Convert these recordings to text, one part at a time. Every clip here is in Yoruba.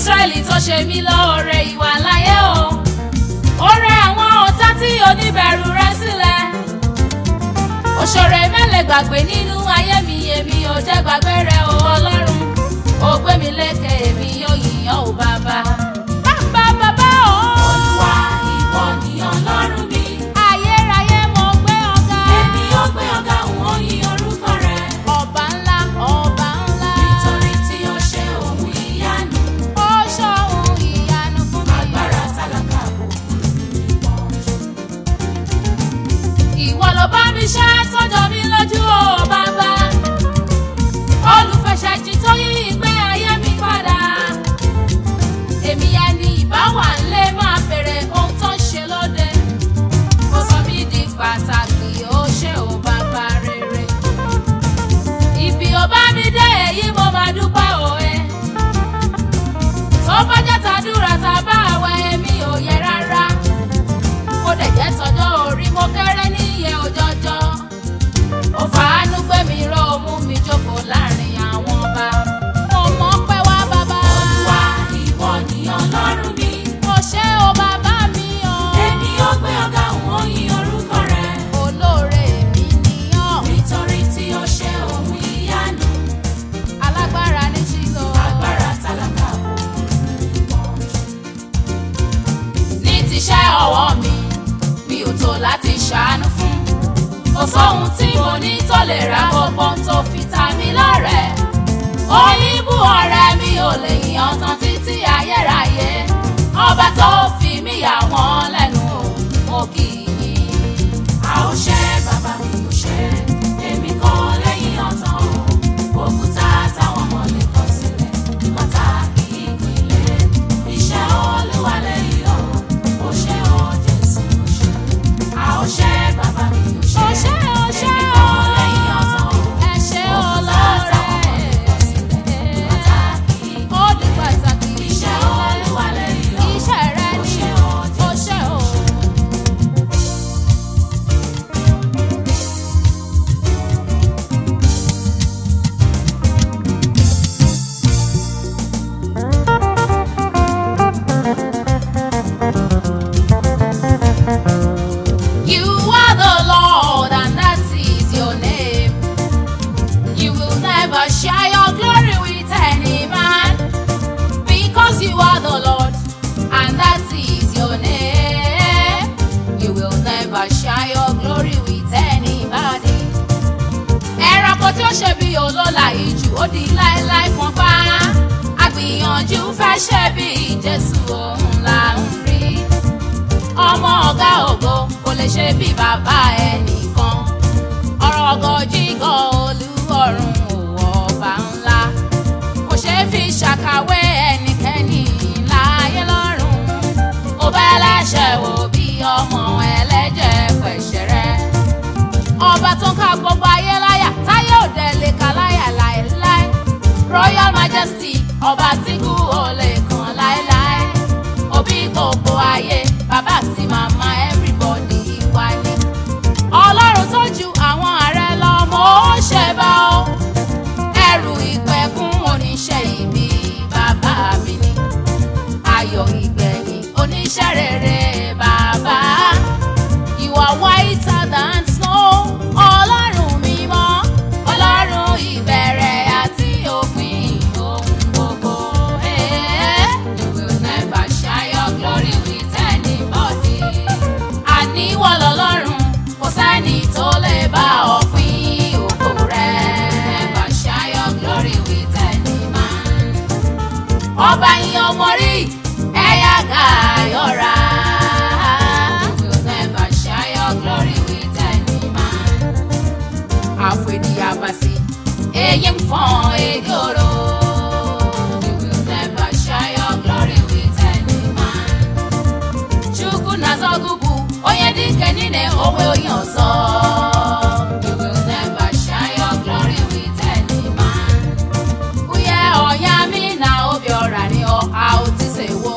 Ísírẹ́lì tó ṣe mí lóore ìwà láyé o ó rẹ àwọn ọ̀tá tí oníbẹ̀rù rẹ sílẹ̀ òṣèré mẹ́lẹ̀ gbàgbé nínú ayé mi èmi ò jẹ́ gbàgbé rẹ o ọlọ́run ó gbé mi lékè èmi yóò yìnyàn ò bàbá. bàbá bàbá o. Olúwa ìwọ ni Ọlọ́run mi. ayérayé mo gbé ọ̀gá. Èmi ó gbé ọ̀gá òun yin orúkọ rẹ̀. ọba ńlá ọba ńlá. Nítorí tí ó ṣe ohun ìyanu. ó ṣohun ìyanu fún mi. Agbára tálákà kò kúrò ní ìpọ́njú. ìwọ ló bá mi ṣe tọ́jọ́ mi lójú o bàbá olùfẹsẹ̀jì tó yí ìgbé ayé mi padà èmi ẹni ìbáwà ńlé máa bèrè ohun tó ń ṣe lóde ó sọ mí di pàtàkì ó ṣe ò bàbá rere ibi ò bá mi dé èyí mo máa dúpẹ́ òwe tó bá jẹ́ tàdúrà tàbá àwẹ̀ èmi ò yẹ rárá ó dẹ̀ jẹ́ tọjọ́ orí mo kéré níye òjọ́jọ́ ó fàánú gbé mi ró ó mú mi jókòó láàrin àwọn ọba mo mọ̀ pé wá bàbá Olúwa ìwọ ni Ọlọ́run mi. mo ṣe ó bàbá mi o Èmi ó gbé ọ̀gá òun yin orúkọ rẹ̀. olóore mi nìyàn Nítorí tí ó ṣe ohun ìyanu. alágbára ní ṣílò Agbára tálákà kò kúrò ní ìpọ́njú. ní tiṣẹ́ ọwọ́ mi mi ò tó láti ṣàánú fún kò sóhun tí mo ní tó lè ra gbogbo ohun tó fi ta mí lọ́rẹ̀ẹ́ oníbù ọ̀rẹ́ mi ò lè yan tán títí ayérayé ọba tó fi mí yà wọ́n lẹ́nu o mo kì í A ó ṣe bàbá mi ò ṣe. Èmi kọ́ lẹ́yìn ọ̀tàn o. Òkúta táwọn ọmọ lè kọ sílẹ̀. Pàtàkì ìpínlẹ̀. Iṣẹ́ Olúwa lẹ́yìn o. Ó ṣe ó Jésù ó ṣe. A ó ṣe bàbá mi ò ṣe. Ó ṣé, ó ṣé, Èmi kọ́ lẹ́yìn ọ̀tàn o. ẹ ṣé Òkúta táwọn ọmọ lè kọ sílẹ̀. Pàtàkì ó di pàtàkì Iṣẹ́ Olúwa lẹ́yìn o. iṣẹ́ rẹ Ó ni ṣe ó ó Jésù ṣe o. You are the Lord, and that is your name. You will never share your glory with any man, because you are the Lord, and that is your name. You will never share your glory with anybody. Ẹranko tí ó ṣe bí olóla ìjù ó di láéláé fún pa. Àgbìyànjú fẹ́ ṣe bí Jésù òun là ń rí ọmọ ọ̀gá ògo kò lè ṣe bí bàbá ẹnìkan ọ̀rọ̀ ọ̀gọ̀jígọ̀ olúọ̀run òwò ọba ńlá kò ṣeé fi ṣàkàwé ẹnikẹ́ni láyé lọ́run ó bẹ́ láṣẹ wò bí ọmọ ẹlẹ́jẹ̀ pẹ̀ṣẹ̀rẹ́ ọba tó ń ká gbogbo ayé láyà táyé òde lè ka láyà láéláé royal majesty ọba tí kú ò lè kàn láéláé òbí gbogbo ayé bàbá àti màmá everybody wá ní. ọlọ́run tó ju àwọn ààrẹ lọ mo ń ṣe bá ọ ẹrù ìpẹ̀kun oníṣẹ́ ibi bàbá mi ni ayọ̀ ìgbẹ̀yìn oníṣẹ́ rere bàbá you are whiter than snow ọlọ́run mímọ́ ọlọ́run ìbẹ̀rẹ̀ àti òpin ohun gbogbo. Eh, You will never share your glory with anybody. Àníwọ̀ lọ́lọ́run kò sẹ́ni tó lè bá ọ pín ògo rẹ̀. Never share your glory with any man ọba yín ọmọ rí ẹ̀yà gàyọ̀ra. You will never share your glory with any man. Àfòdì àbàsí, èyí ń fọ́n èdè òró. You will never share your glory with any man. Chukwu na-azọgụgụ, onye dike niile onwe onye ọzọ. You will never share your glory with any man. Uye ọ̀yá mi na obi ọ̀rà ni ọ̀ha ó ti ṣe wo.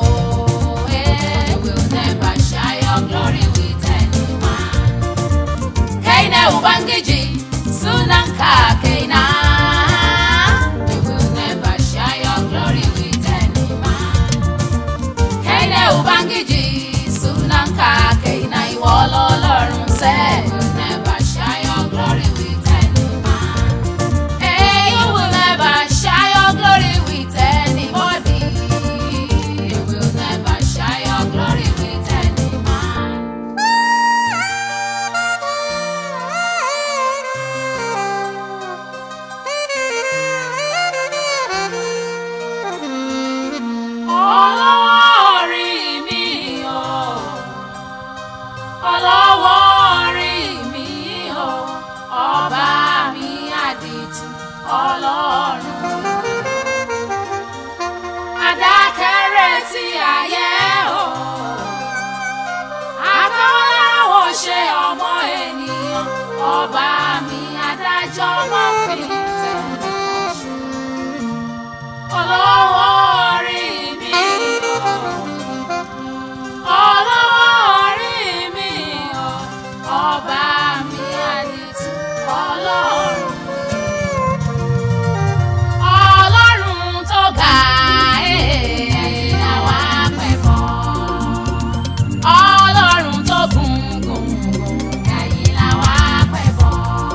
You will never share your glory with any man. Kaine Ubangiji, Sunanka Kaina. You will never share your glory with any man. ọlọ́run. Adákẹ́rẹ́ ti ayé o. Akọ́láwọ̀ ṣe ọmọ ènìyàn. Ọba mi adájọ́ máa fi tẹ̀lé ṣe. Olówó orí mi o. Olówó orí mi o. Ọba mi àdìtú ọlọ́run. Ọlọ́run tó ga ẹ̀ẹ́ àwa pẹ̀bọ̀. Ọlọ́run tó gùn gùn gùn ẹ̀yìn làwa pẹ̀bọ̀.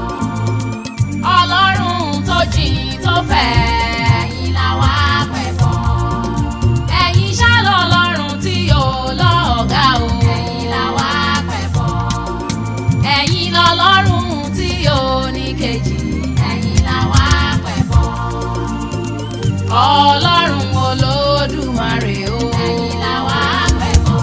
Ọlọ́run tó jìn tó fẹ̀ ẹ̀yìn làwa pẹ̀bọ̀. Ẹ̀yin ṣá lọ́lọ́run tí ò lọ́ọ̀gá o ẹ̀yìn làwa pẹ̀bọ̀. Ẹ̀yin lọ́lọ́run tí ò ní kejì ẹ̀yìn làwa pẹ̀bọ̀ ọlọ́run olódùmarè o. ẹ̀yin la wá pẹ̀bọ̀.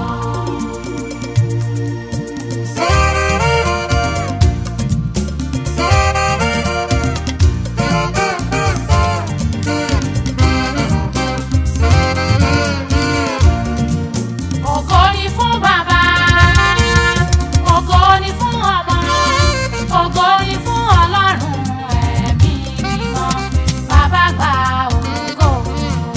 ògo ni fún bàbá ògo ni fún ọmọ ògo ni fún ọlọ́run ẹ̀mí mímọ́ bàbá gba ògo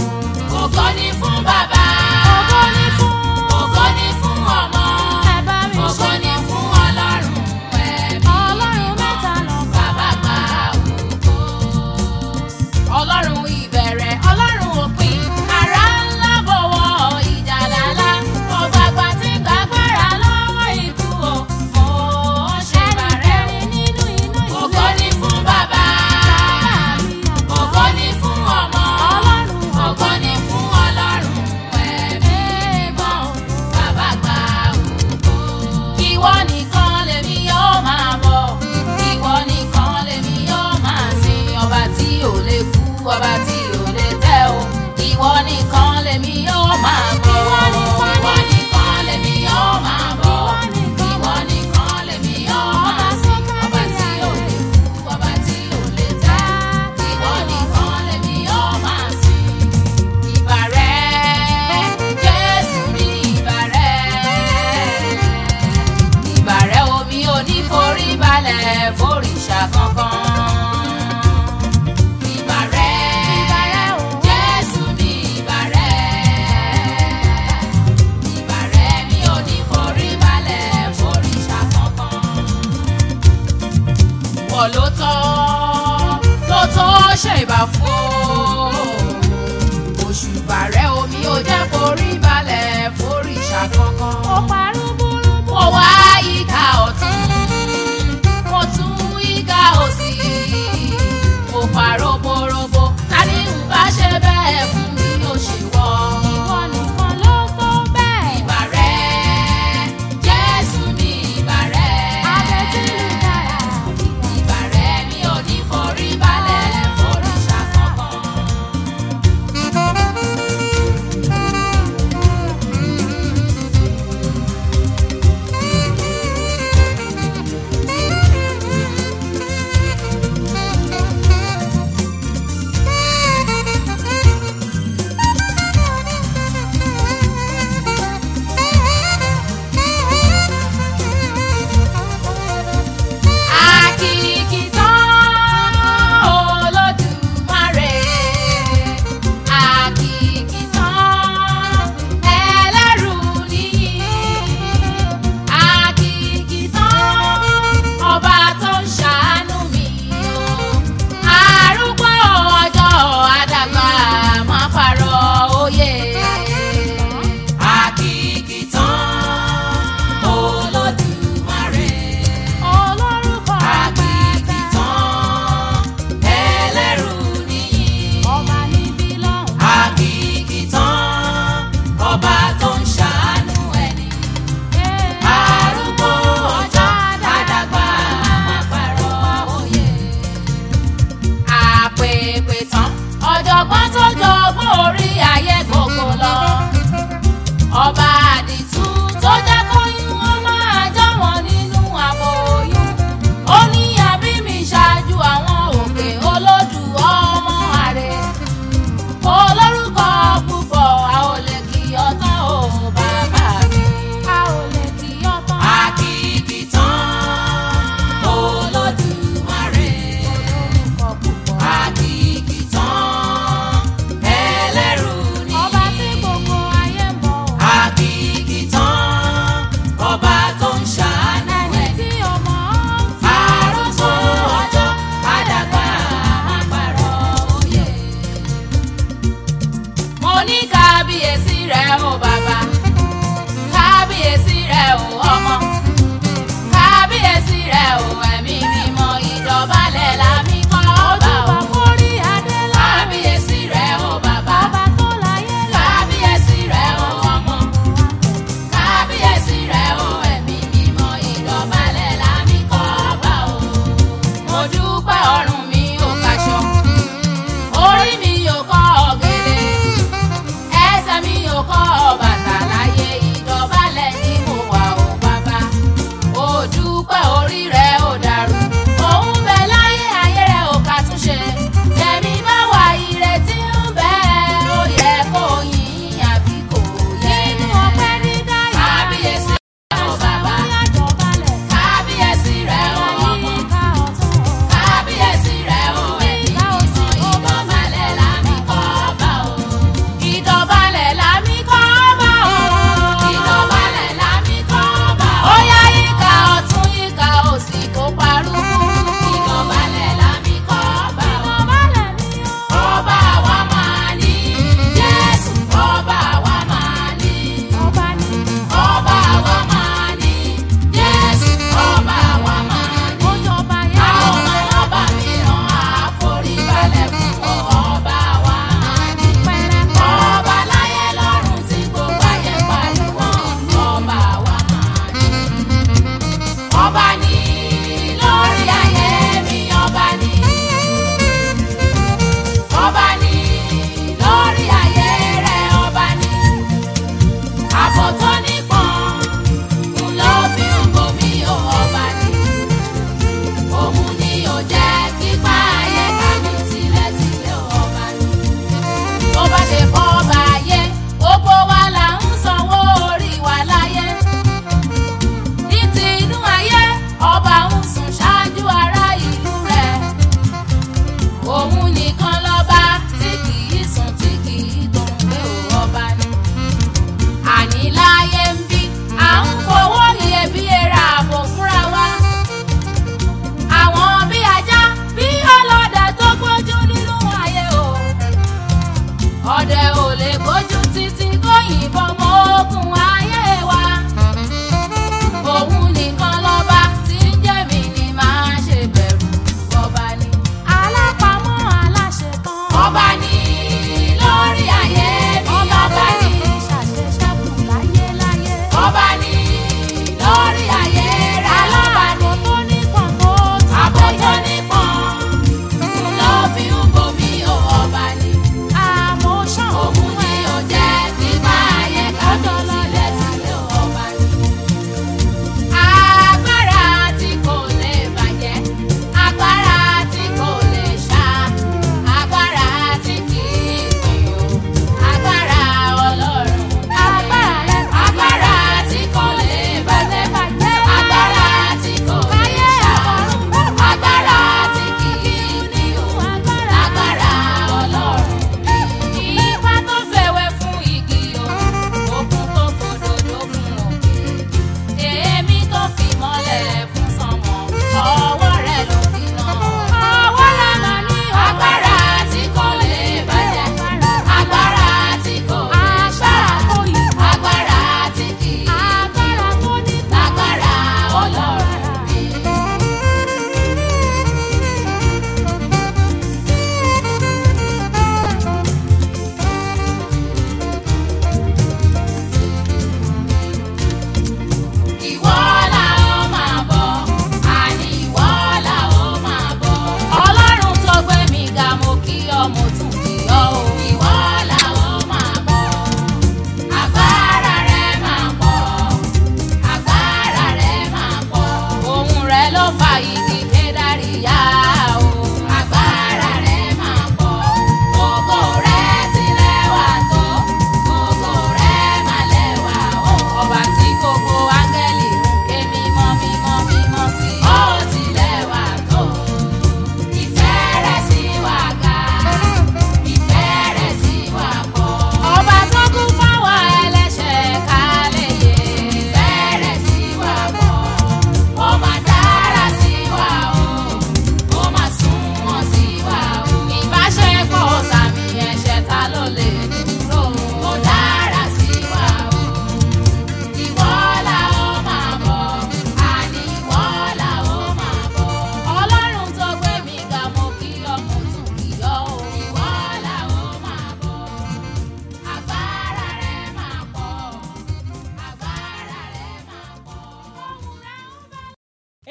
rẹ̀ o bàbá kábíyèsí rẹ̀ o ọmọ kábíyèsí rẹ̀ o